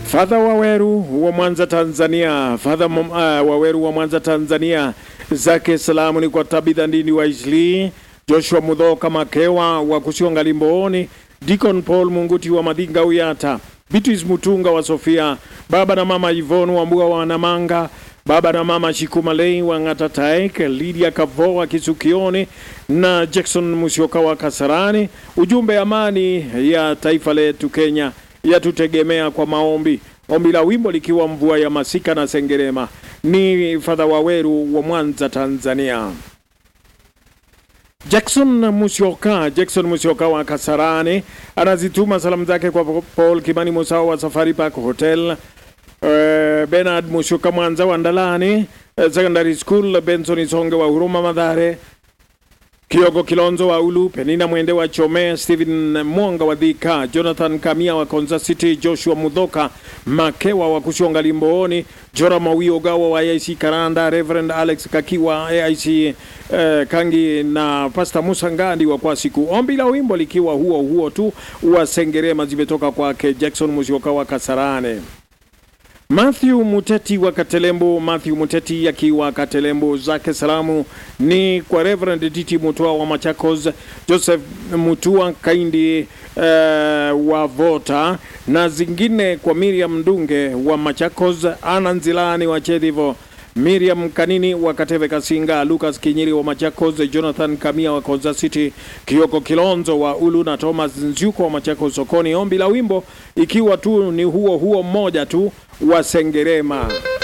Fadha Waweru wa Mwanza Tanzania, Fadha uh, Waweru wa Mwanza Tanzania, zake salamu ni kwa Tabitha Ndini wa Isli, Joshua Mudhoka Makewa wa Kusionga Limbooni, Deacon Paul Munguti wa Madinga Uyata, Beatrice Mutunga wa Sofia, baba na mama Yvonne wa Mbua wa Namanga, baba na mama Shikumalei wa Ng'atataek, Lydia Kavo wa Kisukioni na Jackson Musyoka wa Kasarani. Ujumbe, amani ya taifa letu Kenya yatutegemea kwa maombi. Ombi la wimbo likiwa mvua ya masika na sengerema. Ni Fadha Waweru wa Mwanza, Tanzania. Jackson Musyoka, Jackson Musyoka wa Kasarani anazituma salamu zake kwa Paul Kimani Musao wa Safari Park Hotel, Uh, Bernard Musyoka Mwanza wa Ndalani uh, Secondary School, Benson Isonge wa Huruma Madhare, Kiogo Kilonzo wa Ulu, Penina Mwende wa Chome, Stephen Mwonga wa Dhika, Jonathan Kamia wa Konza City, Joshua Mudhoka Makewa wa Kushonga Limbooni, Jora Mawio Gawa wa AIC Karanda, Reverend Alex Kakiwa AIC uh, Kangi na Pastor Musa Ngandi wa kwa siku. Ombi la wimbo likiwa huo huo tu wa Sengerema zimetoka kwake Jackson Musyoka wa Kasarane. Matthew Muteti wa Katelembo, Matthew Muteti akiwa Katelembo, zake salamu ni kwa Reverend Titi Mutua wa Machakos, Joseph Mutua Kaindi uh, wa Vota na zingine kwa Miriam Ndunge wa Machakos, Ana Nzilani wa Chedhivo, Miriam Kanini wa Kateve Kasinga, Lucas Kinyiri wa Machakos, Jonathan Kamia wa Konza City, Kioko Kilonzo wa Ulu na Thomas Nzyuko wa Machakos sokoni. Ombi la wimbo ikiwa tu ni huo huo mmoja tu wa Sengerema.